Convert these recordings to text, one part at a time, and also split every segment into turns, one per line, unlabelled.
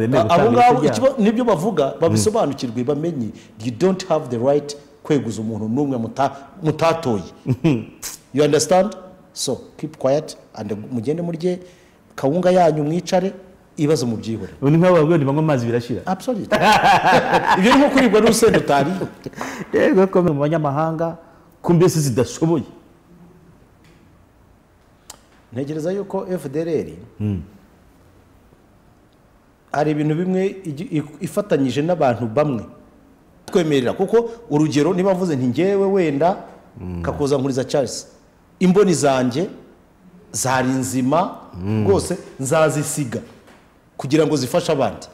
abo ngabo nibyo bavuga babisobanukirwe bamenye you don't have the right kweguza umuntu n'umwe muta- mutatoye you understand so keep quiet and mugende murye kawunga yanyu mwicare ibibazo mubyihore
ni nk'abo babwira banywa amazi birashira
absolutely ibyo ni nko kuribwa n'urusenda utariye
rero ko mu banyamahanga ko mbese zidashoboye
ntekereza yuko fdr hari ibintu bimwe igi- i- ifatanyije n'abantu bamwe twemerera kuko urugero niba mvuze nti ngewe wenda kakuzankuriza charles imboni zanjye zari nzima rwose nzazisiga kugira ngo zifashe abandi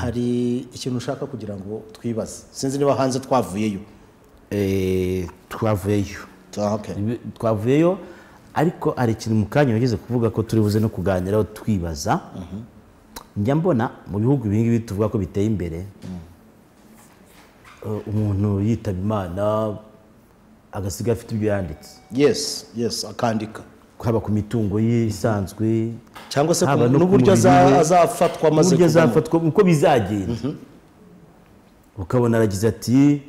hari ikintu ushaka kugira ngo twibaze sinzi niba hanze twavuyeyo
Eh, twavuyeyo
Ah, okay.
Ibi- twavuyeyo ariko hari ikintu mu kanya wageze kuvuga ko turi buze no kuganiraho twibaza njya mbona mu bihugu ibingibi tuvuga ko biteye imbere eh, umuntu yitaba imana agasiga afite ibyo yanditse
yes yes akandika
haba ku mitungo ye isanzwe
cyangwa se
Haba
ku-
no ku
n'uburyo aza-
mubiri we,
azafatwa amaze
uburyo
kuvamo.
azafatwa uko bizagenda ukabona aragize ati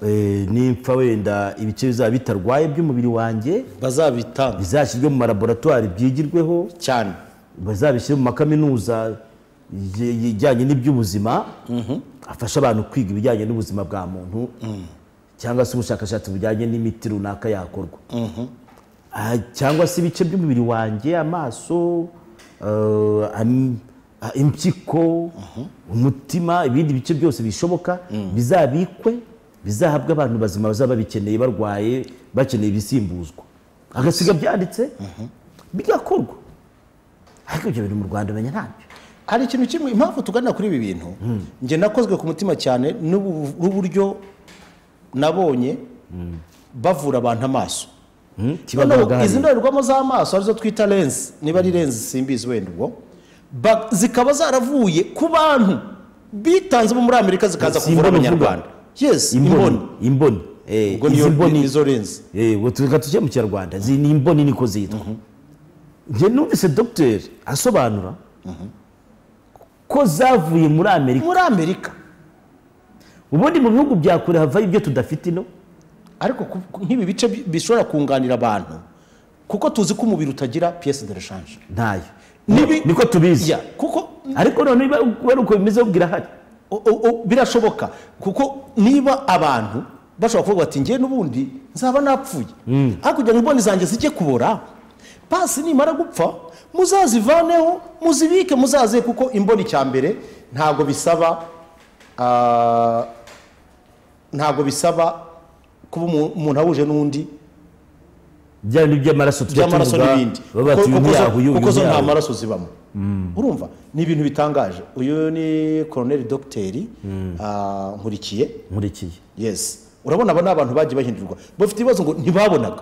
eh, nimpfa wenda ibice bizaba bitarwaye by'umubiri wanjye
bazabitanga
bizashyirwe mu malaboratwari byigirweho
cyane
bazabishyire mu makaminuza ye- ijyanye n'iby'ubuzima afasha abantu kwiga ibijyanye n'ubuzima bwa muntu cyangwa se ubushakashatsi bujyanye n'imiti runaka yakorwa Ah, cyangwa se ibice by'umubiri wanjye amaso eh, am- ah, impyiko umutima ibindi bice byose bishoboka bizabikwe bizahabwe abantu bazima bazaba babikeneye barwaye bakeneye ibisimbuzwa agasiga byanditse bigakorwa ariko ibyo bintu mu rwanda umenya ntabyo
hari ikintu kimwe impamvu tuganira kuri ibi bintu njye nakozwe ku mutima cyane n'ubu- n'uburyo nabonye bavura abantu amaso
kibagaragara
Noneho izi
hariya.
ndorerwamo z'amaso arizo twita lensi niba ari lensi simbizi wenda ubwo ba- zikaba zaravuye ku bantu bitanze bo muri amerika zikaza
Si
kuvura
imboni uvuga?
abanyarwanda yes
imboni
imboni
imboni eh,
ubwo
izi
niyo
mboni
nizo lensi
eh, reka tujye mu kinyarwanda izi ni imboni niko zitwa njye numvise dogiteri asobanura ko zavuye muri amerika
muri amerika
ubundi mu bihugu bya kure havayo ibyo tudafite ino
ariko ku- ku- nk'ibi bice bi- bishobora kunganira abantu kuko tuzi ko umubiri utagira piyesi de reshanje
ntayo
Nibi-
niko tubizi
Ya, kuko
ariko none niba kubera uko bimeze ubwo irahari
o- o- o- birashoboka kuko niba abantu bashobora kuvuga bati ngewe n'ubundi nzaba napfuye ariko kugira ngo imboni zanjye zijye kubora pasi nimara gupfa muzazivaneho muzibike muzaze kuko imboni cya mbere ntabwo bisaba ah, ntabwo bisaba kuba umu- umuntu ahuje n'undi
byaba n'iby'amaraso
by'amaraso n'ibindi
baba bati uyu
Kuko- kuko zo-
ntiyahuye uyu
kuko zo nta
ntiyahuye.
maraso zibamo urumva ni ibintu bitangaje uyu ni koroneri dogiteri ah, nkurikiye
nkurikiye
yesi urabona aba ni abantu bagiye bahindurwa bafite ibibazo ngo ntibabonaga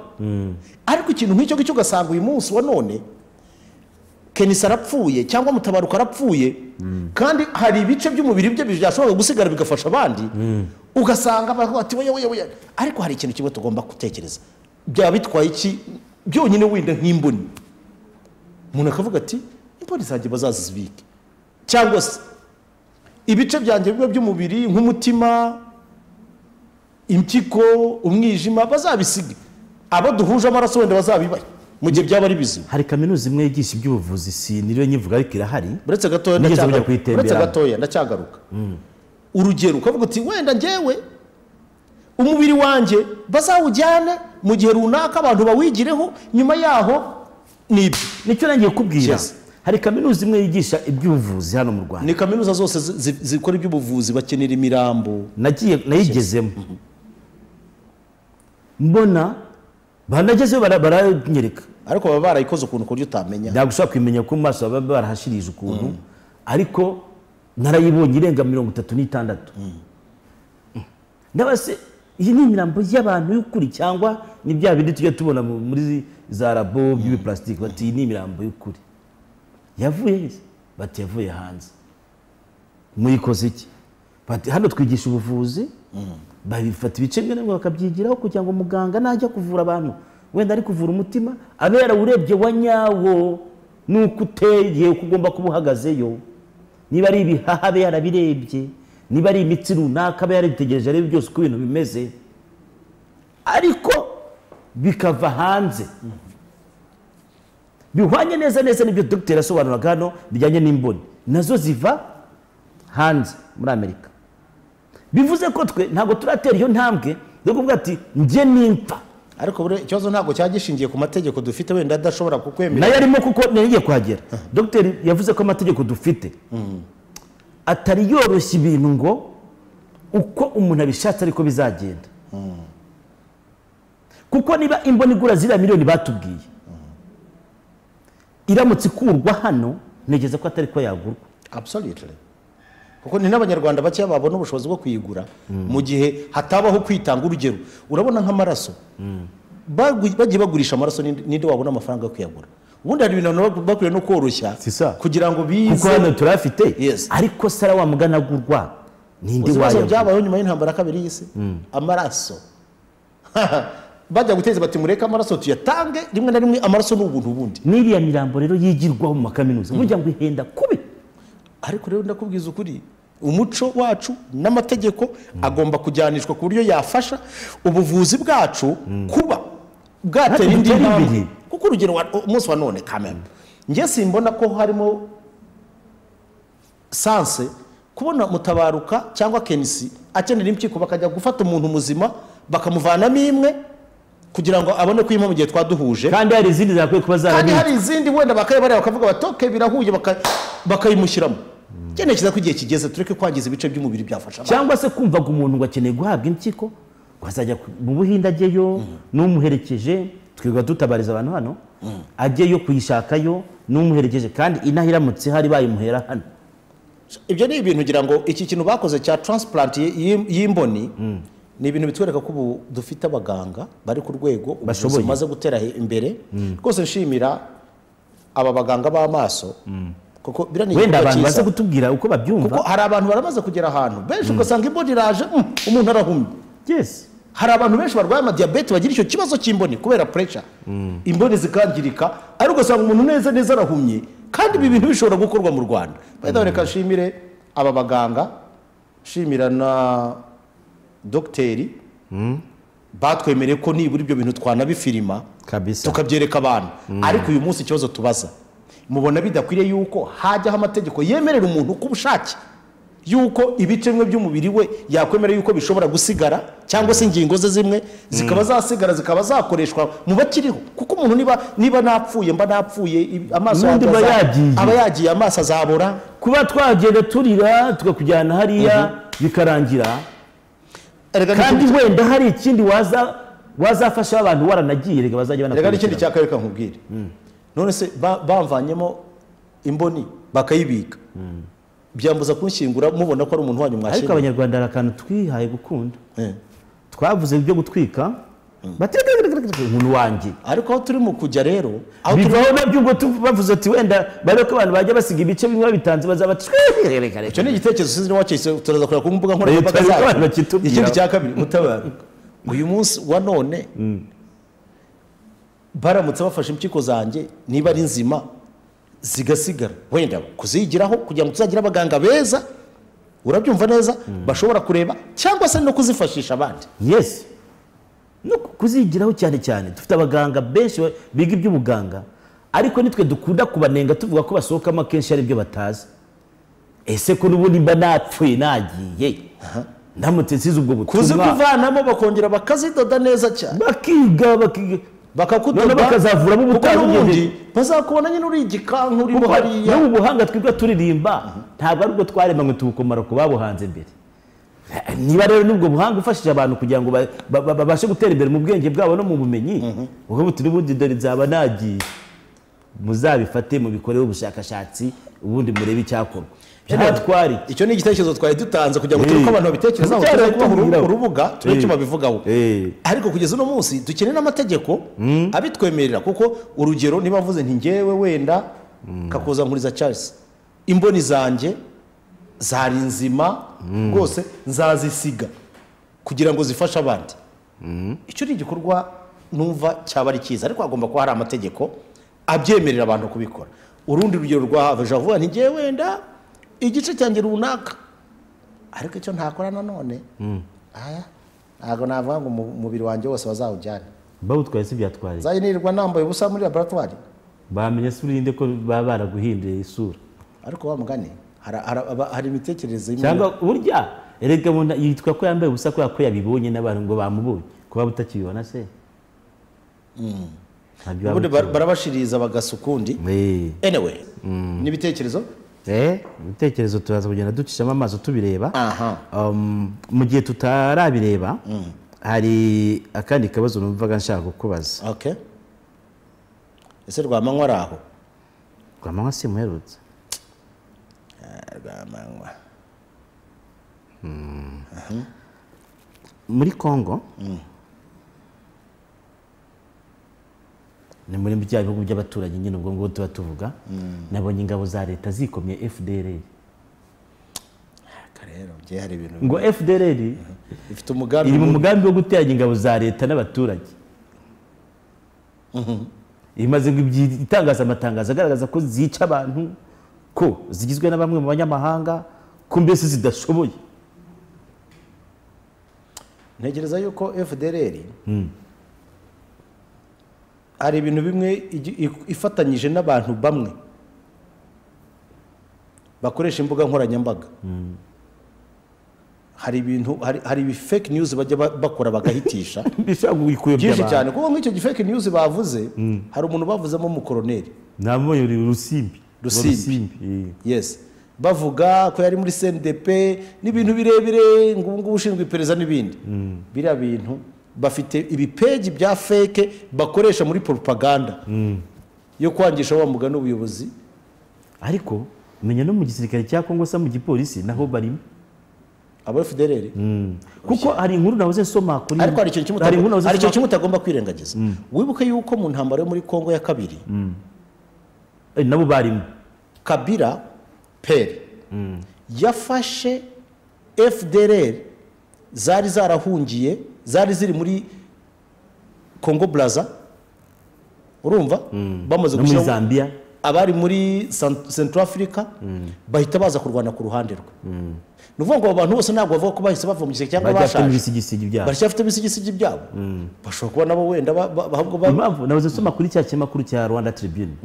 ariko ikintu nk'icyo ngicyo ugasanga uyu munsi wa none kenisi arapfuye cyangwa mutabaruka arapfuye kandi hari ibice by'umubiri bye byashobora gusigara bigafasha abandi ugasanga abantu bati "Oya, oya, oya." ariko hari ikintu kimwe tugomba gutekereza byaba bitwaye iki byonyine wenda nk'imboni umuntu akavuga ati imboni zanjye bazazibike cyangwa se ibice byanjye bimwe by'umubiri nk'umutima impyiko umwijima bazabisige abo duhuje amaraso wenda bazabibahe mu gihe byaba ari bizima
hari kaminuza imwe yigisha iby'ubuvuzi siniriwe nyivuga ariko irahari
uretse gatoya
Nigeze
ndacyagaruka.
kujya kuyitemberamo.
Uretse gatoya ndacyagaruka urugero ukavuga uti wenda ngewe umubiri wanjye bazawujyane mu gihe runaka abantu bawigireho nyuma yaho ni ibyo
nicyo nangiye kubwira
Yes.
hari kaminuza imwe yigisha iby'ubuvuzi hano mu rwanda
ni kaminuza zose zi- zi- zikora iby'ubuvuzi bakenera imirambo
nagiye nayigezemo mbona banagezeyo bara- baranyereka
ariko baba barayikoze ukuntu ku buryo utamenya
ntabwo ushobora kumenya ko mu maso baba barahashirije ukuntu ariko narayibonye irenga mirongo itatu n'itandatu ndabase iyi ni imirambo y'abantu y'ukuri cyangwa ni bya bindi tujya tubona mu- muri za rabo by'ibiparasitiki bati iyi ni imirambo y'ukuri yavuye he bati yavuye hanze muyikoze iki bati hano twigisha ubuvuzi babifata ibice bimwe na bimwe bakabyigiraho kugira ngo muganga najya kuvura abantu wenda ari kuvura umutima abe yarawurebye wa nyawo nuko uteye igihe uko ugomba kuba uhagazeyo niba ari ibihaha abe yarabirebye niba ari imitsi runaka abe yarabitegereje arebe byose uko ibintu bimeze ariko bikava hanze bihwanye neza neza n'ibyo dogiteri asobanuraga hano bijyanye n'imboni nazo ziva hanze muri amerika bivuze ko twe ntabwo turatera iyo ntambwe yo kuvuga ati njye nimfa
ariko buriya ikibazo ntabwo cyaba gishingiye ku mategeko dufite wenda adashobora kukwemera
nayo arimo kuko ntiyagiye kuhagera dogiteri yavuze ko amategeko dufite atari yoroshya ibintu ngo uko umuntu abishatse ariko bizagenda kuko niba imboni igura ziriya miliyoni batubwiye iramutse ikurwa hano ntegereza ko atari ko yagurwa
absolutely kuko ni n'abanyarwanda bakeya babona ubushobozi bwo kuyigura mu gihe hatabaho kwitanga urugero urabona nk'amaraso bagu- bagiye bagurisha amaraso ni- ninde wabona amafaranga yo kuyagura ubundi hari ibintu abantu bak- bakwiye no koroshya
Si sa.
kugira ngo
kuko
bize
hano turafite
Yes.
ariko sara wa mugana agurwa ninde
Uzi ibibazo
wayagura
byabayeho nyuma y'intambara ya kabiri y'isi amaraso bajya guteza bati mureke amaraso tuyatange rimwe na rimwe amaraso ni ubuntu bundi
n'iriya mirambo rero yigirwaho mu makaminuza burya ngo ihenda kubi
ariko rero ndakubwiza ukuri umuco wacu n'amategeko agomba kujyanishwa ku buryo yafasha ubuvuzi bwacu kuba bwatera indi
Butera
ntambwe
imbere.
kuko urugero wa- umunsi wa none kamembe njye simbona ko harimo sanse kubona mutabaruka cyangwa kenisi akenera impyiko bakajya gufata umuntu muzima bakamuvanamo imwe kugira ngo abone kuyima mu gihe twaduhuje
kandi hari izindi zakwiye kuba
kandi
zarabitswe
hari izindi wenda bakayibareba bakavuga bati "Okay, birahuye baka- bakayimushyiramo cyenekiza ko igihe kigeze tureke kwangiza ibice by'umubiri byafasha abantu.
cyangwa se kumvaga umuntu ngo akeneye guhabwa impyiko ngo azajya ku- mu buhinde ajyeyo n'umuherekeje twirirwa dutabariza abantu hano ajyeyo kuyishakayo n'umuherekeje kandi inaha iramutse hari bayimuhera hano
ibyo ni ibintu ngira ngo iki kintu bakoze cya transplant y- y- y'imboni ni ibintu bitwereka ko ubu dufite abaganga bari ku rwego ubuvuzi
Bashoboye.
bumaze gutera he- imbere rwose nshimira aba baganga b'amaso kuko biriya ni
wenda
igikorwa
abantu baze
cyiza.
kutubwira uko
kuko
babyumva
hari abantu baramaze kugera ahantu benshi ugasanga imboni iraje mm, umuntu arahumye
yes
hari abantu benshi barwaye amadiyabete bagira icyo kibazo cy'imboni kubera puresha imboni zikangirika ariko ugasanga umuntu neza neza arahumye kandi ibi bintu bishobora gukorwa mu rwanda bayida reka nshimire aba baganga nshimira na dogiteri batwemereye ko nibura ibyo bintu twanabifirima
kabisa
tukabyereka abantu ariko uyu munsi ikibazo tubaza mubona bidakwiriye yuko hajyaho amategeko yemerera umuntu ku bushake yuko ibice bimwe by'umubiri we yakwemera yuko bishobora gusigara cyangwa se ingingo ze zimwe zikaba zasigara zikaba zakoreshwa mu bakiriho kuko umuntu niba niba napfuye mba napfuye i- amaso
N'undi
yanjye
aba
aza-
yagiye.
aba yagiye amaso azabora
kuba twagenda turira tukakujyana hariya bikarangira
Erega ni
kandi
ikindi-
wenda hari ikindi waza wazafasha abantu waranagiye reka bazajya
reka n'ikindi
banakurikirana
cya kabiri kankubwire none se ba- bamvanyemo imboni bakayibika byambuza kunshyingura mubona ko ari umuntu wanyu
ariko
mwashyinguye
abanyarwanda hari akantu twihaye gukunda
Eh.
twavuze ibyo gutwika bati umuntu wanjye
ariko aho turimo kujya rero aho turi
bivaho nabyo ubwo tu- bavuze ati wenda barebe ko abantu bajya basiga ibice bimwe babitanze bazaba
icyo ni igitekerezo sinzi niwacise turaza kureba ku mbuga
Leta
nkoranyambaga
y'u
zacu
Rwanda bakitubwira.
ikindi cya kabiri mutabaruka uyu munsi wa none baramutse bafashe impyiko zanjye niba ari nzima zigasigara wenda kuzigiraho kugira ngo tuzagire abaganga beza urabyumva neza bashobora kureba cyangwa se no kuzifashisha abandi
yesi no ku- kuzigiraho cyane cyane dufite abaganga benshi ba- biga iby'ubuganga ariko nitwe dukunda kubanenga tuvuga ko basohokamo akenshi hari ibyo batazi ese ko n'ubundi mba napfuye nagiye ndamutse nsize ubwo butumwa
kuzivanamo bakongera bakazidoda neza cyane
bakiga bakiga
bakakudoda
Noneho bakazavuramo
kuko
ubutaha
n'ubundi
bugendeye.
bazakubona nyine uri igikanka urimo
kuko
hariya
n'ubu buhanga twibwa turirimba ntabwo ari ubwo twaremanywe tubukomara ku babuhanze imbere niba rero n'ubwo buhanga ufashije abantu kugira ngo ba- ba- ba- babashe gutera imbere mu bwenge bwabo no mu bumenyi ubwo buti n'ubundi dore nzaba nagiye muzabifate mubikoreho ubushakashatsi ubundi murebe icyakorwa byatwari
icyo ni igitekerezo twari dutanze kugira ngo turebe
Eh.
uko abantu babitekereza
Cyari
tuze kubaha uru-
tubwiraho.
urubuga turebe icyo
Eh.
babivugaho
Eh.
ariko kugeza uno munsi dukeneye n'amategeko abitwemerera kuko urugero niba mvuze nti ngewe wenda kakuza nkuriza Charles imboni zanjye zari nzima rwose nzazisiga kugira ngo zifashe abandi icyo ni igikorwa numva cyaba ari cyiza ariko hagomba kuba hari amategeko abyemerera abantu kubikora urundi rugero rwa have javuba ntigiye wenda igice cyanjye runaka ariko icyo ntakora nanone aya ntabwo navuga ngo umu- umubiri wanjye wose bazawujyane
bawutwaye se byatwaye
nzajya nirirwa nambaye ubusa muri laboratwari
bamenye se urinde ko baba baraguhinduye isura
ariko wa mugani hari- hari- aba- hari imitekerereze imwe
cyangwa burya erega umuntu yitwa ko yambaye ubusa kubera ko yabibonye n'abantu ngo bamubonye kuba butakibibona se ntabyo waba
ubundi
ukibona.
bar- barabashiririza bagasa ukundi
Eh,
anyway n'ibitekerezo
eh, ibitekerezo turaza kugenda ducishamo amaso tubireba
aha
Um, mu gihe tutarabireba hari akandi kabazo numvaga nshaka kukubaza
okay ese rwamanywa ari aho
rwamanywa si muherutse
Ah, rwamanywa
muri congo ni muri bya bihugu by'abaturanyi nyine ubwo ngubwo tuba tuvuga nabonye ingabo za leta zikomye fdr
Aka rero bye hari ibintu
ngo fdr
bifite umugambi
iri mu
mubi.
mugambi wo guteranya ingabo za leta n'abaturage imaze ibyi- itangaza amatangazo agaragaza ko zica abantu ko zigizwe na bamwe mu banyamahanga ko mbese zidashoboye
ntekereza yuko fdr hari ibintu bimwe igi- i- ifatanyije n'abantu bamwe bakoresha imbuga nkoranyambaga hari ibintu hari- hari ibi fake news bajya ba- bakora bagahitisha
bishobora kuyikuyobya
byinshi
abantu
cyane kuko nk'icyo gi fake news bavuze hari umuntu bavuzemo umukoroneri
namubonye uri rusimbi
Rusimbi.
eh.
yes bavuga ko yari muri cndp n'ibintu birebire ngo ubu ngubu ushinzwe iperereza n'ibindi biriya bintu bafite ibipeji bya feke bakoresha muri propaganda yo kwangisha wa mugani ubuyobozi
ariko menya no mu gisirikare cya kongo se mu gipolisi naho barimo
aba fdr
kuko hari inkuru nahoze nsoma kuri
ariko hari ikintu kimwe
hari inkuru
utagomba-
nahoze
hari ikintu
nsoma
kimwe utagomba kwirengagiza wibuke yuko mu ntambaro yo muri kongo ya kabiri
Eh, nabo barimo
kabira peri yafashe fdr zari zarahungiye zari ziri muri congo braza urumva bamaze
no muri
gushyiraho
zambia
abari muri Cent- central africa bahita baza kurwana ku ruhande rwe ni ukuvuga ngo abo bantu bose ntabwo bavuga ko bahise bavumugise cyangwa
bajyafite
bashaje
ibisigisigi byabo
baracyafite ibisigisigi byabo bashobora kuba nabo wenda ba- ba- ahubwo ba-
impamvu nahoze nsoma kuri cya kinyamakuru cya rwanda tribune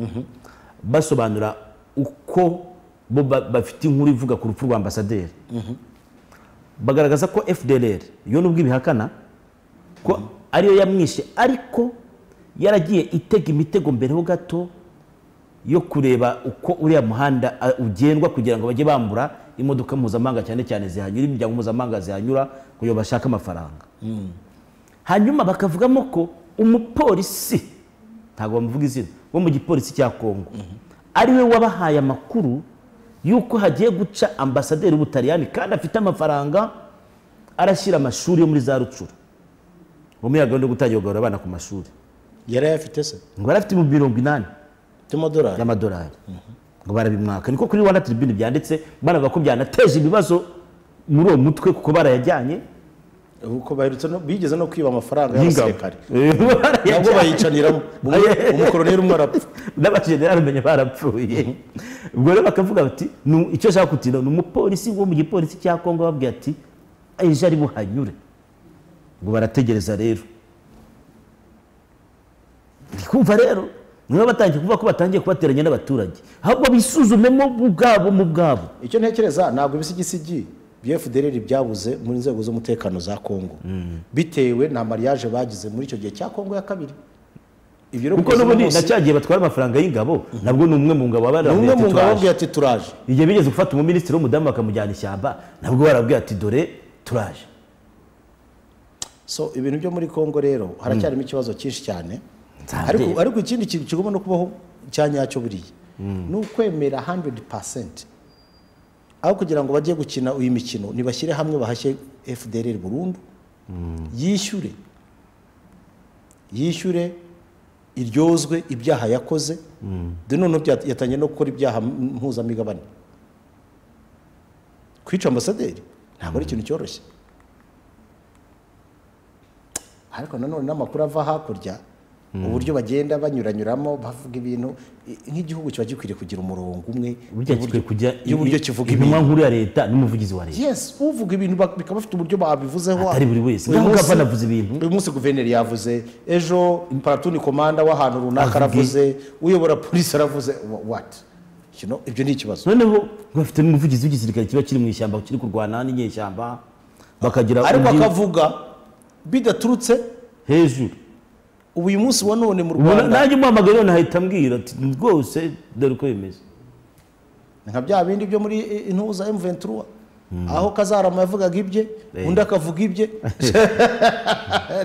basobanura uko bo ba- bafite inkuru ivuga ku rupfu rwa ambasaderi bagaragaza ko fdr yo nubwo ibihakana ko ariyo yamwishe ariko yaragiye itega imitego mbere gato yo kureba uko uriya muhanda ah, ugendwa kugira ngo bajye bambura imodoka mpuzamahanga cyane cyane zihanyura imiryango mpuzamahanga zihanyura kugira ngo bashake amafaranga hanyuma bakavugamo ko umupolisi ntabwo bamuvuga izina wo mu gipolisi cya kongo ariwe wabahaye amakuru y'uko hagiye guca ambasaderi w'ubutaliyani kandi afite amafaranga arashyira amashuri yo muri za rucuru bo muri ya gahunda yo gutangira kugaburira abana ku mashuri
yari ayafite se
ngo yari afite ibihumbi mirongo inani
by'amadolari
y'amadolari ngo barabimwaka niko kuri rwanda tribune byanditse banavuga ko byanateje ibibazo muri uwo mutwe kuko barayajyanye
uko baherutse no- bigeze no kwiba amafaranga
y'ingabo
y'abasirikare
barayajyanye
nabwo bayicaniramo Umwe- umukoroneri umwe arapfa
n'abajenerali bamenye barapfuye ubwo rero bakavuga bati "Nu- icyo ashaka kutina ni umupolisi wo mu gipolisi cya kongo babwira ati ejo ari buhanyure ngo barategereza rero ndikumva rero niba batangiye kuvuga ko batangiye kubateranya n'abaturage ahubwo bisuzumemo mu bwabo mu bwabo
icyo ntekereza ntabwo ibisigisigi bya fdr byabuze mu nzego z'umutekano za kongo bitewe na mariage bagize muri icyo gihe cya kongo ya kabiri ibyo rero
kuko
kugeza
n'ubundi
n'umunsi,
na cya gihe batwara amafaranga y'ingabo nabwo ni umwe mu ngabo
ni
ababwira
umwe
ati
mu ngabo
"Turaje."
ababwira ati turaje
igihe bigeze gufata umuminisitiri w'umudamu bakamujyana ishyamba nabwo barabwira ati dore turaje
so ibintu byo muri kongo rero haracyarimo ikibazo cyinshi cyane
Nzabye.
ariko ariko ikindi kintu kigomba no kubaho cya nyacyo buriya ni ukwemera 100% aho kugira ngo bajye gukina uyu mikino nibashyire hamwe bahashye fdr burundu yishyure yishyure iryozwe ibyaha yakoze de noneho byat- yatangiye no gukora ibyaha m- mpuzamigabane kwica ambasaderi ntabwo ari ikintu cyoroshye ariko nanone n'amakuru ava hakurya uburyo bagenda banyuranyuramo bavuga ibintu i- nk'igihugu kiba gikwiriye kugira umurongo umwe
burya gikwiye kujya
y'uburyo kivuga
intumwa nkuru ya leta n'umuvugizi wa leta
yes uvuga ibintu bak- bikaba bafite uburyo babivuzeho
Atari buri wese.
uyu
Ngaho
munsi-
Gavana avuze ibintu.
uyu munsi guverineri yavuze ejo paratuni komanda w'ahantu runaka aravuze uyobora polisi aravuze wa- what You know, ibyo ni ikibazo
noneho bafite n'umuvugizi w'igisirikare kiba kiri mu ishyamba kiri kurwana n'inyeshyamba bakagira
ariko
undi
akavuga bidaturutse
hejuru
ubu uyu munsi wa none mu
Ubona-
rwanda
nanjye umuhamagaye none ahita ambwira ati rwose dore uko bimeze
nka bya bindi byo muri i- intuza M23 aho kazarama yavugaga ibye undi akavuga ibye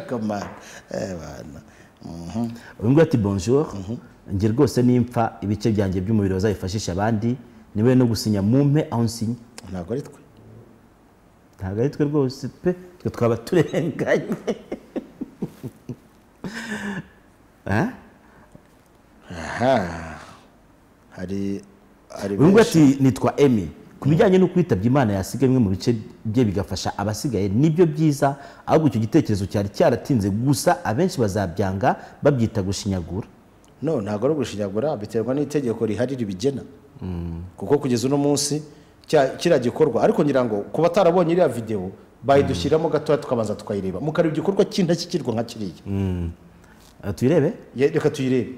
kamana eh bana
uyu nguyu ati bonjour njye rwose nimfa ibice byanjye by'umubiri bazabifashisha abandi niwe no gusinya mumpe aho nsinya
ntabwo ari twe
ntabwo ari twe rwose pe twe twaba turenganye Eh?
aha hari hari
uyu nguyu
benshi.
ati nitwa emi ku bijyanye no kwitabya imana yasigaye bimwe mu bice bye bigafasha abasigaye nibyo byiza ahubwo icyo gitekerezo cyari cyaratinze gusa abenshi bazabyanga babyita gushinyagura
no ntabwo ari ugushinyagura biterwa n'itegeko rihari ribigena kuko kugeza uno munsi cya- kiriya gikorwa ariko ngira ngo ku batarabonye iriya videwo bayidushyiramo gatoya tukabanza tukayireba mukareba igikorwa cy'indashyikirwa nka kiriya
Aha tuyirebe
Ye- reka tuyirebe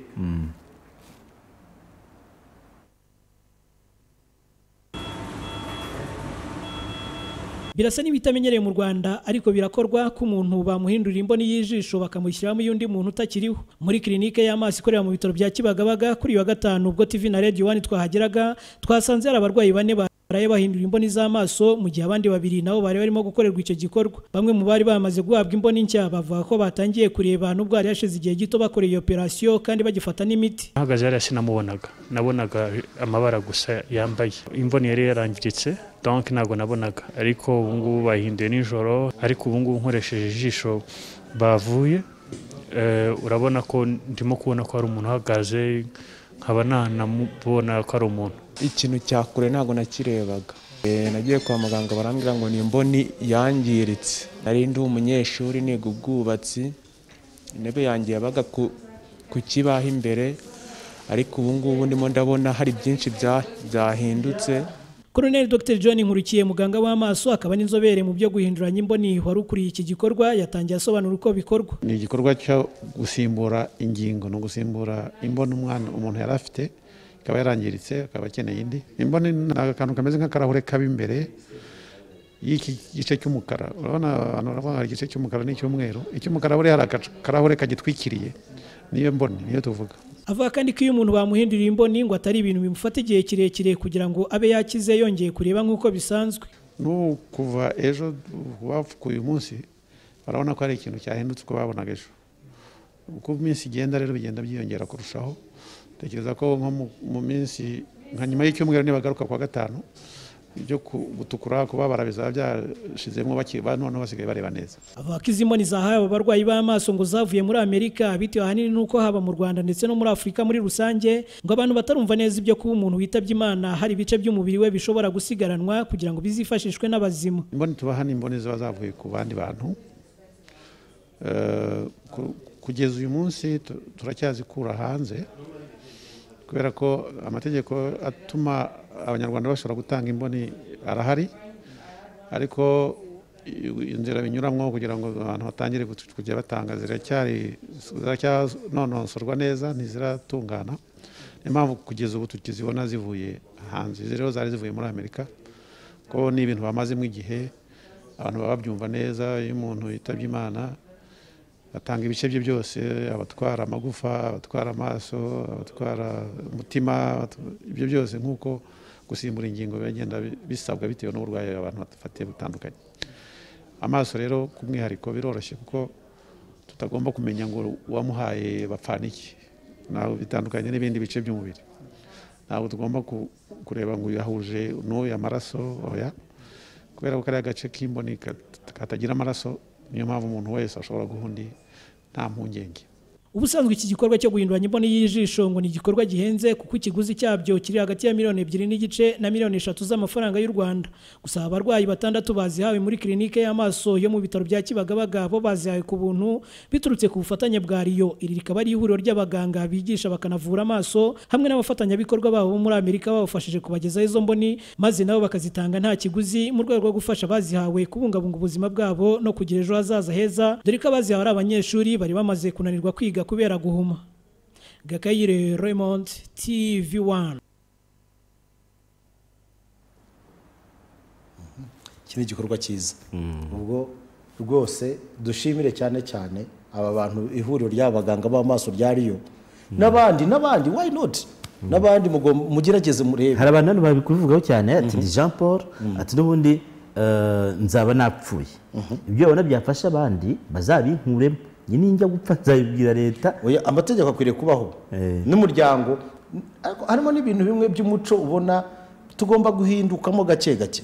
birasa n'ibitamenyereye mu Rwanda ariko birakorwa ko umuntu bamuhindurira imboni y'ijisho bakamushyiramo iy'undi muntu utakiriho muri kilinike y'amaso ikorera mu bitaro bya Kibagabaga kuri uyu wa gatanu ubwo TV na Radio 1 twahageraga twasanze hari abarwayi bane baraye bahindura imboni z'amaso mu gihe abandi babiri nabo bari barimo gukorerwa icyo gikorwa bamwe mu bari bamaze guhabwa imboni nshya bavuga ko batangiye kureba nubwo hari hashize igihe gito bakoreye iyo operasiyo kandi bagifata n'imiti
ahagaze hariya sinamubonaga nabonaga amabara gusa yambaye imvune yari yarangiritse donc ntabwo nabonaga ariko ubu ngubu bahinduye nijoro ariko ubu ngubu nkoresheje ijisho bavuye eh, urabona ko ndimo kubona ko hari umuntu uhagaze nkaba nanamubona ko ari umuntu
ikintu cya kure ntabwo nakirebaga Eh, nagiye kwa muganga barambwira ngo ni imboni yangiritse nari ndi umunyeshuri niga ubwubatsi intebe yanjye yabaga ku- ku kibaho imbere ariko ubu ngubu ndimo ndabona hari byinshi bya- byahindutse
Colonel Dr John Nkurukiye muganga w'amaso akaba n'inzobere mu byo guhinduranya imboni wari ukuriye iki gikorwa yatangiye asobanura uko bikorwa
ni igikorwa cyo gusimbura ingingo ni ugusimbura imboni umwana umuntu yari afite ikaba yarangiritse akaba akeneye indi imboni ni akantu kameze nk'akarahure kaba imbere y'iki gice cy'umukara urabona abantu baravuga ngo hari igice cy'umukara n'icy'umweru icy'umukara buriya hari akarahure kagitwikiriye niyo mboni niyo tuvuga
avuga kandi ko iyo umuntu bamuhinduriye imboni ngo atari ibintu bimufata igihe kirekire kugira ngo abe yakize yongeye kureba nk'uko bisanzwe
n'ubu kuva ejo wapfukuye uyu munsi barabona ko hari ikintu cyahindutse uko babonaga ejo uko iminsi igenda rero bigenda byiyongera kurushaho tekereza ko nko mu- mu minsi nka nyuma y'icyumweru nibagaruka kuwa gatanu ibyo ku- gutukura kubabara bizaba byashizemo bakiba noneho basigaye bareba neza
avuga ko izi mboni zahawe aba barwayi b'amaso ngo zavuye muri amerika bitewe ahanini n'uko haba mu rwanda ndetse no muri afurika muri rusange ngo abantu batarumva neza ibyo kuba umuntu witabye imana hari ibice by'umubiri we bishobora gusigaranwa kugira ngo bizifashishwe n'abazima
imboni tubaha ni imboni ziba zavuye ku bandi bantu Eh, ku- kugeza uyu munsi tu- turacyazikura hanze kubera ko amategeko atuma abanyarwanda bashobora gutanga imboni arahari ariko i- inzira binyuramo kugira ngo abantu batangire gut- kujya batanga ziracyari ziracyanonosorwa neza ntiziratungana niyo mpamvu kugeza ubu tukizibona zivuye hanze izi rero zari zivuye muri amerika ko ni ibintu bamazemo igihe abantu baba babyumva neza iyo umuntu yitabye imana atanga ibice bye byose abatwara amagufa abatwara amaso abatwara umutima abatu- ibyo byose nk'uko gusimbura ingingo bigenda bi- bisabwa bitewe n'uburwayi abantu bafatiye butandukanye amaso rero ku mwihariko biroroshye kuko tutagomba kumenya ngo uwamuhaye bapfana iki ntabwo bitandukanye n'ibindi bice by'umubiri ntabwo tugomba ku- kureba ngo yahuje n'uyu amaraso oya kubera ko kariya gace k'imboni kat- katagira amaraso niyo mpamvu umuntu wese ashobora guha undi nta mpungenge
ubusanzwe iki gikorwa cyo guhinduranya imboni y'ijisho ngo ni igikorwa gihenze kuko ikiguzi cyabyo kiri hagati ya miliyoni ebyiri n'igice na miliyoni eshatu z'amafaranga y'u rwanda gusa abarwayi batandatu bazihawe muri kirinike y'amaso yo mu bitaro bya kibagabaga bo bazihawe ku buntu biturutse ku bufatanye bwa riyo iri rikaba ari ihuriro ry'abaganga bigisha bakanavura amaso hamwe n'abafatanyabikorwa babo bo muri amerika babafashije kubagezaho izo mboni maze nabo bakazitanga nta kiguzi mu rwego rwo gufasha abazihawe kubungabunga ubuzima bwabo no kugira ejo hazaza heza dore ko abazihawe ari abanyeshuri bari bamaze kunanirwa kwiga kubera guhuma gakayire raymond tv one
iki ni igikorwa cyiza ubwo rwose dushimire cyane cyane aba bantu ihuriro ry'abaganga b'amaso rya riyo n'abandi n'abandi why not n'abandi mugom- mugerageze murebe
hari abantu hano babikubivugaho cyane ati ni jean paul ati n'ubundi eh, nzaba napfuye ibyo babona byafasha abandi bazabinkuremo njye ninjya gupfa nzabibwira leta
Oya, amategeko akwiriye kubaho n'umuryango ariko harimo n'ibintu bimwe by'umuco ubona tugomba guhindukamo gake gake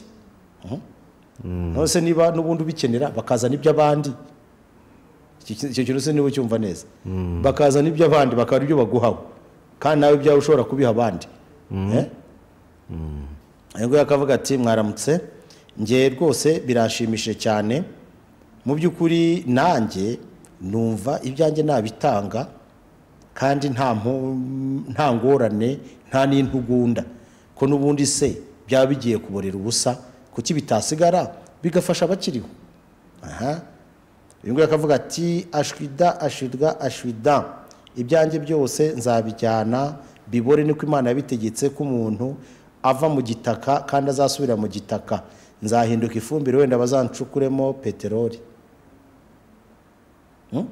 nose niba n'ubundi ubikenera bakazana iby'abandi Iki- iki- icyo kintu se niba ucyumva neza bakazana iby'abandi bakaba ibyo baguhaho kandi nawe ibyawe ushobora kubiha abandi Eh? Uyu nguyu akavuga ati mwaramutse nge rwose birashimishije cyane mu by'ukuri nanjye numva ibyanjye nabitanga kandi nta mpu- nta ngorane nta n'intugunda ko n'ubundi se byaba bigiye kuborera ubusa kuki bitasigara bigafasha abakiriho aha uyu nguyu akavuga ati ashwida ashwida ashwida ibyanjye byose nzabijyana bibore niko imana yabitegetse ko umuntu ava mu gitaka kandi azasubira mu gitaka nzahinduka ifumbire wenda bazancukuremo peteroli Hmm?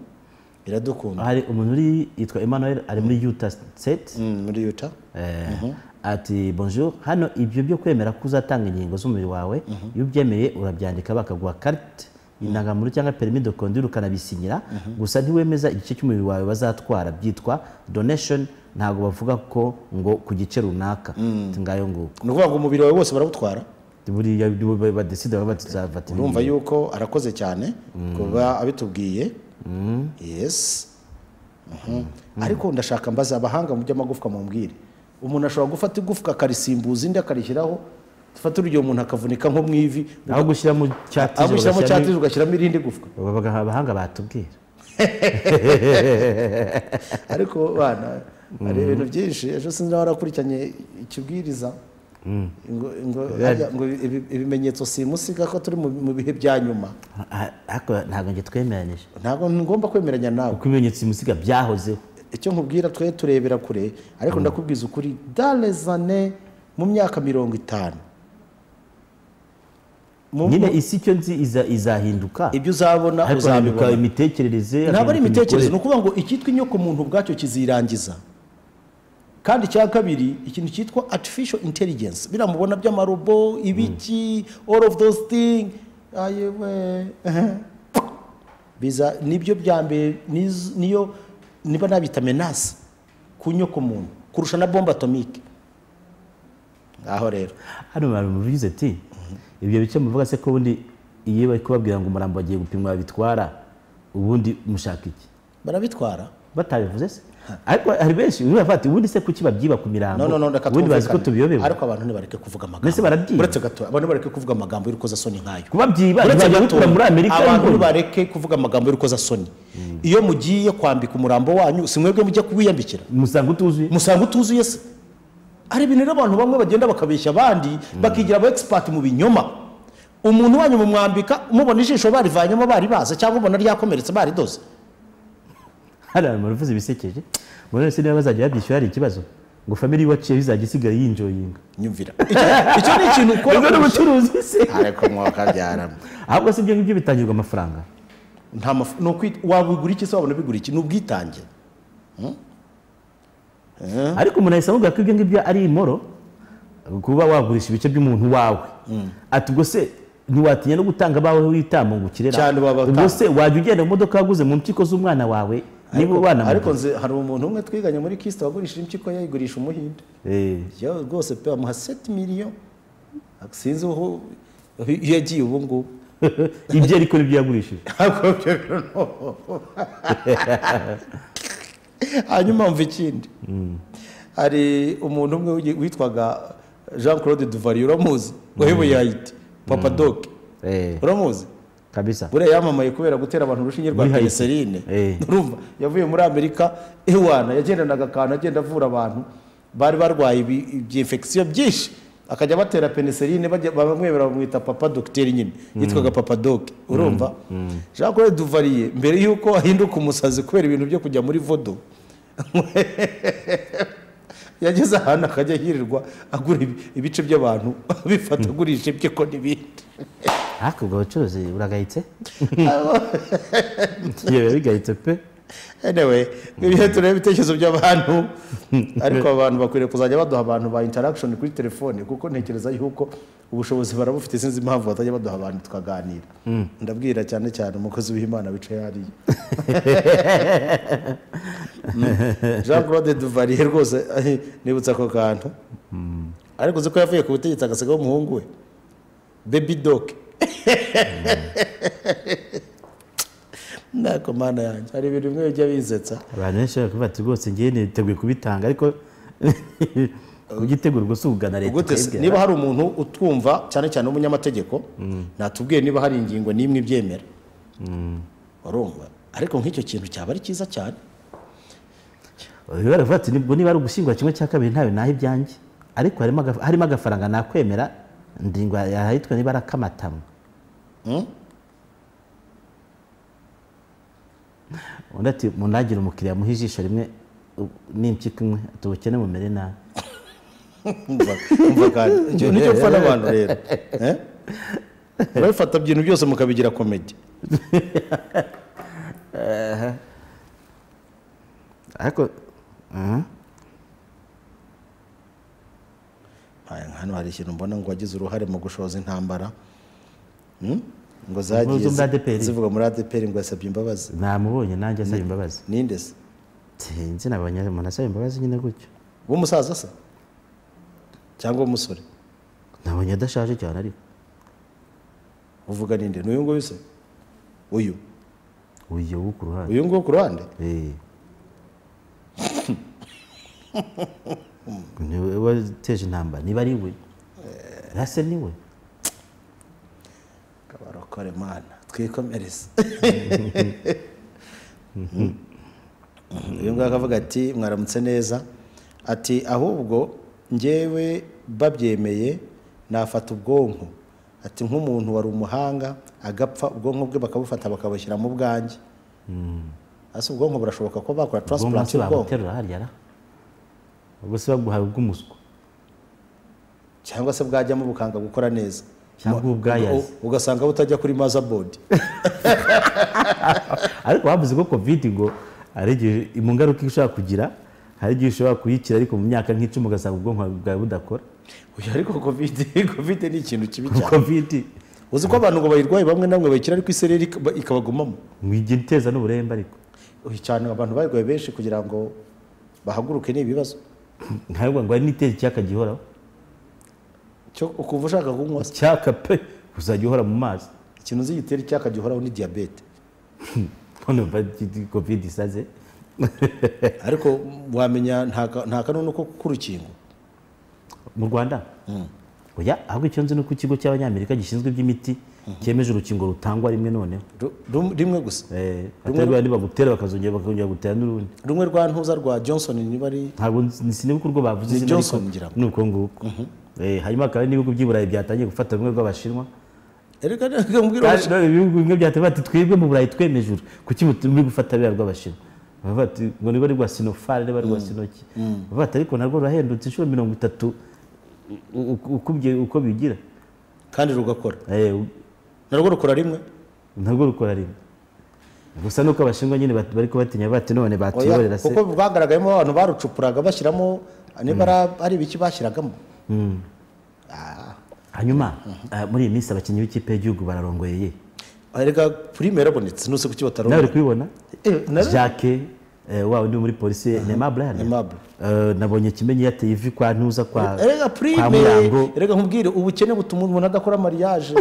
iradukunda
hari umuntu uri yitwa emmanuel ari muri utah state
Hmm, muri yuta
Eh, ati bonjour hano ibyo byo kwemera ko uzatanga inkingo z'umubiri wawe iyo ubyemeye urabyandika bakaguha karite indangamuntu cyangwa perimi de conduire ukanabisinyira gusa ntiwemeza igice cy'umubiri wawe bazatwara byitwa donation ntabwo bavuga ko ngo ku gice runaka Ati ngayo nguko
ni ukuvuga ngo umubiri wawe wose barawutwara
buriya nibo badesida baba batuzafata
urumva yuko arakoze cyane kuba abitubwiye yes Mhm. ariko ndashaka mbaza abahanga mu by'amagufwa mumbwire umuntu ashobora gufata igufwa akarisimbuza indi akarishyiraho dufate urugero umuntu akavunika nko mu ivi
aho gushyira mu cyatije
agushyiramo
bagashyiramo-
cyatije ugashyiramo irindi gufwa
Aba- abahanga batubwira
ariko bana hari ibintu byinshi ejo sinzi nawe warakurikiranye ikibwiriza ngo ngo- harya ngo ibi- ibimenyetso simusiga ko turi mu- mu bihe bya nyuma
Ah, ariko ntabwo njye twemeranije
ntabwo ngomba kwemeranya nawe
kuko ibimenyetso simusiga byahozeho
icyo nkubwira twe turebera kure ariko ndakubwiza ukuri dalezane mu myaka mirongo itanu Mu-
nyine
mu-
isi icyo nzi iza- izahinduka
ibyo uzabona
ariko hahinduka
uzabibona
imitekerereze
ntabwo ari
hahinduka
imitekererzo ni
imikorere.
ukuvuga ngo icyitwa inyoko muntu ubwacyo kizirangiza kandi icya kabiri ikintu cyitwa artificial intelligence biriya mubona by'amarobo ibiki all of those thing ayewe biza nibyo bya mbere niz- niyo niba nabita menace ku nyoko muntu kurusha na bombe atomike ngaho rero
hano hari umuntu ugize ati ibyo bice muvuga se ko ubundi iyo bari kubabwira ngo umurambo bagiye gupimwa bitwara ubundi mushaka iki
barabitwara
batabivuze se ariko hari benshi uyu afata ubundi se kuki babyiba ku mirambo
no no no reka
ubundi bazi ko
twumvikane.
tubiyobewe
ariko abantu ntibareke kuvuga amagambo
Mbese barabyiba?
uretse gato abantu bareke kuvuga amagambo y'urukozasoni nk'ayo
kubabyiba
uretse
ntibajya
gato
gukura muri amerika
abantu
y'ubundi.
bareke kuvuga amagambo y'urukozasoni iyo mugiye kwambika umurambo wanyu si mwebwe mujya kuwiyambikira
musanga utuzuye
musanga utuzuye se hari ibintu rero abantu bamwe bagenda bakabeshya abandi bakigira aba expert mu binyoma umuntu wanyu mumwambika mubona ijisho barivanyemo bari baza cyangwa ubona ryakomeretse baridoze
hari abantu uvuze ibisekeje muri wese niba bazajya babyishyura hari ikibazo ngo family waciye bizajya isigaye yinjoyinga
nyumvira Icyo- icyo ni ikintu ukora
ubwo ni
kurusha-
ubucuruzi se
ariko mwakabyarana
ahubwo se ibyo ngibyo bitangirwa amafaranga
nta maf- ni ukwita wabigura iki se wabona bigura iki ni ubwitange
ariko umuntu ahise amubwira ko ibyo ngibyo ari imoro kuba wagurisha ibice by'umuntu wawe ati ubwo se ntiwatinya no gutanga abawe w'itambo ngo ukirera
Cyane wabatanga.
ubwo se wajya ugenda mu modoka waguze mu mpyiko z'umwana wawe niba
Ariko-
ubana
ariko nzi hari umuntu umwe twiganye muri kisita wagurishije impyiko ye ayigurisha umuhinde yo rwose pe bamuha seti miliyo sinzi aho iyo yagiye ubu ngubu
ibyo ariko nibyo yagurishije
Ntabwo byo- hanyuma mva ikindi hari umuntu umwe witwaga jean claude duvari uramuzi wayoboye hayiti papa doke
Eh,
uramuzi
kabisa
buriya yamamaye kubera gutera abantu urushinge rwa
Muri Haiti.
peneserine
Eh.
urumva yavuye muri amerika ewana yagendanaga akantu agenda avura abantu bari barwaye ibi- ibyinfekisiyo byinshi akajya batera peneserine bajya- bamwemera bamwita papa dogiteri nyine yitwaga papa doge urumva jean claude duvariye mbere y'uko ahinduka umusazi kubera ibintu byo kujya muri vodo yageze ahantu akajya yirirwa agura ibi- ibice by'abantu abifata agurisha ibye ko n'ibindi
ariko ubwo bucuruzi buragayitse yewe bigayitse pe
anyway ibihe tureba ibitekerezo by'abantu ariko abantu bakwiriye kuzajya baduha abantu ba interaction kuri telefone kuko ntekereza yuko ubushobozi barabufite sinzi impamvu batajya baduha abantu tukaganira ndabwira cyane cyane umukozi w'imana wicaye hariya jean claude duvalier rwose eh, nibutsa ako kantu ariko uzi ko yavuye ku butegetsi agasigaho umuhungu we baby doke ntako mana yanjye hari ibintu bimwe bijya bizetsa
abantu benshi bari kuvuga ati rwose ngewe niteguye kubitanga ariko kugitegura ubwo si ukugana leta
Ubwo tese-
ukayibwira.
niba hari umuntu utwumva cyane cyane w'umunyamategeko natubwiye niba hari ingingo n'imwe ibyemera urumva ariko nk'icyo kintu cyaba ari cyiza cyane
Bari baravuga ati nibwo niba ari ugushyingura kimwe cya kabiri ntawe naho ibyanjye ariko harimo agaf- harimo agafaranga nakwemera ndingo yahitwa niba arakamatamo undi ati munagire umukiriya muhe ijisho rimwe u- n'impyiko imwe ati ubukene mumere nabi
Umva- umva kandi icyo nicyo mpfa n'abantu rero Eh? murabifata ibintu byose mukabigira komedi
ariko aha.
Aya, hano hari ikintu mbona ngo wagize uruhare mu gushoza intambara Hmm? ngo zagiye
Impuzu muri
zi-
ADPR.
zivuga muri adeperi ngo yasabye imbabazi
namubonye nanjye asaba imbabazi
ninde se
sinzi nabonye umuntu asaba imbabazi nyine gutyo
w'umusaza se cyangwa w'umusore
nabonye adashaje cyane ariko
uvuga ninde n'uyu nguyu se uyu
uyu wo ku ruhande
uyu nguyu ku ruhande
Eh. niwe wateje intambara niba ari we rase ni we
kabarokore mana twikomereze uyu nguyu akavuga ati mwaramutse neza ati ahubwo ngewe babyemeye nafata ubwonko ati nk'umuntu wari umuhanga agapfa ubwonko bwe bakabufata bakabushyira mu bwanjye ese ubwonko burashoboka ko bakora
ubwonko
taransipuranti
se
y'ubwonko
babuterura harya ra ubwo se baguhaye ubw'umuswa
cyangwa se bwajyamo bukanga gukora neza
Cyangwa ubwayaze.
U- ugasanga butajya kuri mazabodi
ariko bavuze ko covid ngo hari igihe mu ngaruka ishobora kugira hari igihe ushobora kuyikira ariko mu myaka nk'icumi ugasanga ubwonko bwawe budakora
Oya, ariko kovide kovide ni ikintu kibi cyane
covid
uzi ko abantu ngo bayirwaye bamwe na bamwe bayikira ariko isereri ikaba- ikabagumamo
ngo ijya iteza n'uburembe ariko
Uyu cyane abantu barwaye benshi kugira ngo bahaguruke ni ibibazo
ntabwo ngo hari n'iteza icyaka gihoraho
cyo ukuva ushaka kunywa se.
icyaka pe uzajya uhora mu mazi
ikintu uzi gitera icyaka gihoraho ni diyabete
none mva covid isaze
ariko wamenya nta ka- nta kanunu ko k'urukingo
mu rwanda oya ahubwo icyo nzi ni uko ikigo cy'abanyamerika gishinzwe iby'imiti cyemeje urukingo rutangwa rimwe noneho
Ru- rum- rimwe gusa
Eh, atari rwa nibagutera bakazongera bakongera gutera n'urundi
rumwe rwa ntuza rwa johnson niba ari
ntabwo nzi- sinibuka urwo bavuze
Ni
izina
Johnson
ariko
ngira ngo.
ni uko nguko Eh, hanyuma hakaba hari n'ibihugu by'i burayi byatangiye gufata rumwe rw'abashinwa
Erega reka mbwira
Kandi
uwacu.
none ibihugu bimwe byatangiye bati twebwe mu burayi twemeje uru kuki mutu- muri gufata biriya rw'abashinwa Baravuga bati, ngo niba ari rwa sinofari niba ari rwa sinoki Baravuga bati, ariko narwo rurahendutse inshuro mirongo itatu u- u- ukubye uko bigira
kandi rugakora
Eh, u-
narwo rukora rimwe
ntabwo rukora rimwe gusa nuko abashinwa nyine bat- bari kubatinya bati none
Oya,
batuyoborera se
kuko bwagaragayemo abantu barucupuraga bashyiramo niba ari- ari ibiki bashyiragamo
hanyuma ah, muri iyi minsi abakinnyi b'ikipe y'igihugu bararongoye ye
erega prime yarabonetse nuse kuki
nawe uri
batarona
kubibona
Eh, nari-
jacques eh, wa undi wo muri polisi nema brian
Aimable.
Eh, nabonye kimenyi yateye ivi kwa ntuza kwa
erega
kwa
prime
murango
erega nkubwire ubukene butuma umuntu adakora mariage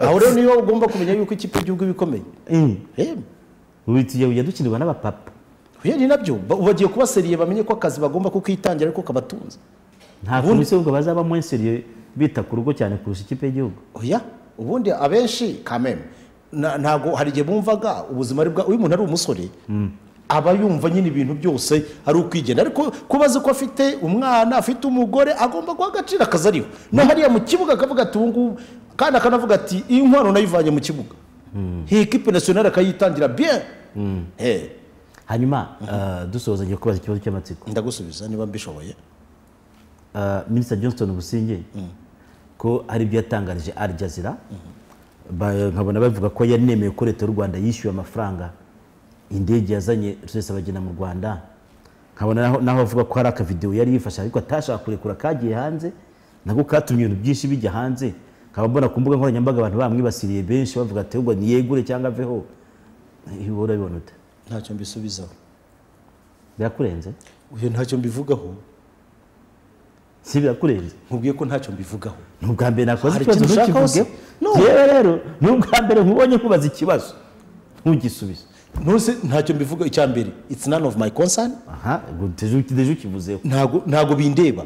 aho rero niyo ugomba kumenya yuko ikipe y'igihugu iba ikomeye
Eh,
Em,
ubu tujya- ujya dukinirwa n'abapapa
Oya, ni nabyo Ba- bagiye kuba seriye bamenye ko akazi bagomba kukitangira ariko kabatunze
nta
Ubundi-
komisiyo ngo bazaba mwenseriye bita ku rugo cyane kurusha ikipe y'igihugu
oya ubundi abenshi kameme na- ntabwo hari igihe bumvaga ubuzima ari bwa uyu muntu ari umusore aba yumva nyine ibintu byose ari ukwigenda ariko kuba azi ko afite umwana afite umugore agomba guha agaciro akazi ariho no hariya mu kibuga akavuga ati ubu ngubu kandi akanavuga ati iyi nkwano nayivanye mu kibuga iyi kipe nasiyonari akayitangira bien Eh,
hanyuma eh, dusoza ngiye kubaza ikibazo cy'amatsiko
ndagusubiza niba mbishoboye
Eh, minisita johnston businge ko hari ibyo yatangarije al jazeera Ba- nkabona bavuga ko yanemeye ko leta y'u rwanda yishyuye amafaranga indege yazanye rusesa bagena mu rwanda nkabona naho- naho avuga ko hari akavidewo yari yifashe ariko atashaka kurekura kagiye hanze nako katumye ibintu byinshi bijya hanze nkaba mbona ku mbuga nkoranyambaga abantu bamwibasiriye benshi bavuga ati ngo niyegure cyangwa aveho ibi wowe urabibona ute
ntacyo mbisubizaho
birakurenze
uyu ntacyo mbivugaho
si birakurenze
nkubwiye ko ntacyo mbivugaho
ni ubwa mbere nakoze
Hari
ikibazo
ikintu ushaka
ntukivuge
hose? No.
yewe rero ni ubwa mbere nkubonye nkubaza ikibazo ntugisubize
ntuse ntacyo mbivuga icya mbere it's none of my concern
aha ubwo deje deje ukivuzeho
ntago ntago bindeba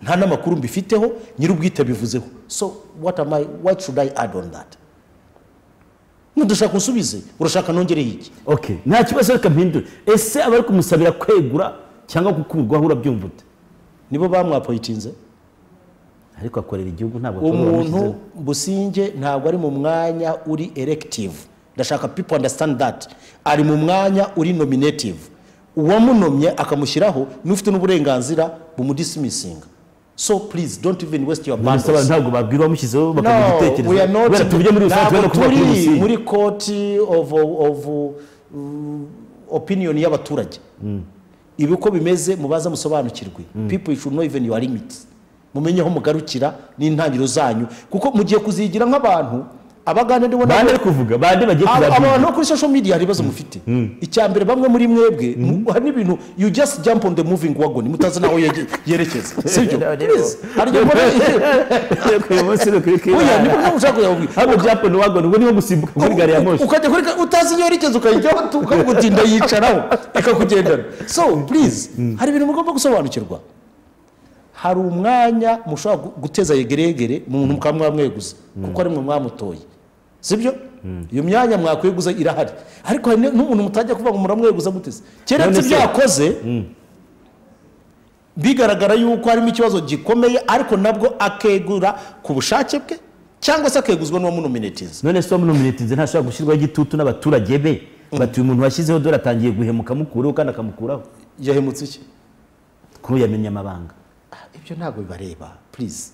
nta n'amakuru mbifiteho nyir'ubwite bivuzeho so what am I what should I add on that nudashaka unsubize urashaka nongereho iki
ok nta kibazo reka mpindure ese abari kumusabira kwegura cyangwa kukurwaho urabyumva ute
nibo bamwapoyitinze
ariko akorera igihugu ntabwo ashobora
umuntu
kumushyiraho.
businge ntabwo ari mu mwanya uri elective ndashaka people understand that ari mu mwanya uri nominative uwamunomye akamushyiraho n'ufite n'uburenganzira bumudisimisinga so please don't even waste your
None se
bundles
abantu ntabwo babwirwa bamushyizeho bakamuha
no
igitekerezo
we are not
kubera tubujye muri rusange
ntabwo
tubona kuba
turi
kuri rusizi
muri koti of of uh, opinion y'abaturage ibi uko bimeze mubaza musobanukirwe people should know even your limits mumenye aho mugarukira n'intangiriro zanyu kuko mugiye kuzigira nk'abantu abagande ndibona
bande ari kuvuga bande bagiye
Aba-
kuzabwirwa
abantu bo kuri social media hari ibibazo mufite icya mbere bamwe muri mwebwe mu- hari n'ibintu you just jump on the moving wagon mutazi n'aho yege- yerekeza sibyo Please, hari igihe mbona-
uyu munsi ni ukuri
oya niba
kwibara
ntabwo ushaka kuyabwira
hano byapa ntiwagone ubwo niho gusimbuka muri gari ya moshi
ukajya kuri ka- utazi inyerekezo ukayijyaho ukagutinda yicaraho ikakugendana so please hari ibintu mugomba gusobanukirwa hari umwanya mushobora gu- guteza yegeregere muntu mukaba mwamweguza kuko ari mwe mwamutoye sibyo iyo myanya mwakweguza irahari ariko hari n- n'umuntu mutajya kuvuga ngo muramweguza guteze keretse
None se-
ibyo yakoze bigaragara yuko harimo ikibazo gikomeye ariko nabwo akegura ku bushake bwe cyangwa se akeguzwa n'uwamunominetiza
none se wamunominetinze ntashobora gushyirwaho igitutu n'abaturage be bati uyu muntu washyizeho dore atangiye guhemuka amukureho kandi akamukuraho
yahemutse iki
kuri ubu yamenye amabanga
Ah, ibyo ntabwo bibareba please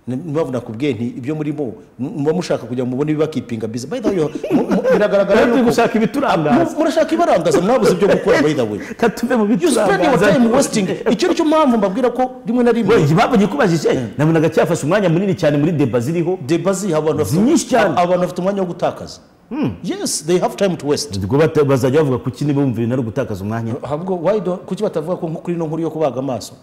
Ni- nimpamvu nakubwiye nti ibyo murimo mu- muba mushaka kugira ngo mubone ibibakipinga biza by the way mu- mu- biragaragara
Natwe
yuko
gushaka ibiturangaza.
Mu- murashaka ibirangaza mwabuze ibyo gukora by the way
reka tuve mu
you spend your
biturangaza
time wasting icyo nicyo mpamvu mbabwira ko rimwe na
we
rimwe
impamvu ngikubajije nabonaga cyafashe umwanya munini cyane muri deba ziriho
deba ziha abantu bafite-
Nyinshi cyane.
aba- abantu bafite umwanya wo gutakaza yes they have time to waste
ubwo bata- bazajya bavuga kuki niba bumva ibintu ari ugutakaza umwanya
ahubwo why don't kuki batavuga ko kuri ino nkuru yo kubaga amaso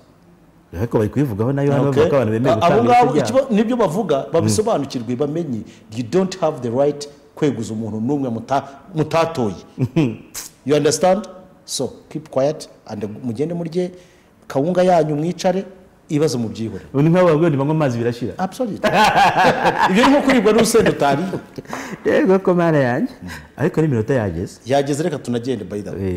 ariko bari kubivugaho nayo hano
Okay.
bavuga ko abantu bemeye
Abo ngabo
gutanga
ikigo- nibyo bavuga babisobanukirwe bamenye you don't have the right kweguza umuntu n'umwe muta- mutatoye you understand so keep quiet and mugende murye kawunga yanyu mwicare ibibazo mubyihore
ubu ni nk'abo bavuga ngo banywa amazi birashira
absolutely ibyo ni nko kuribwa n'urusenda utariye
yego ko mara yanjye ariko n'iminota yageze
yageze reka tunagende by the way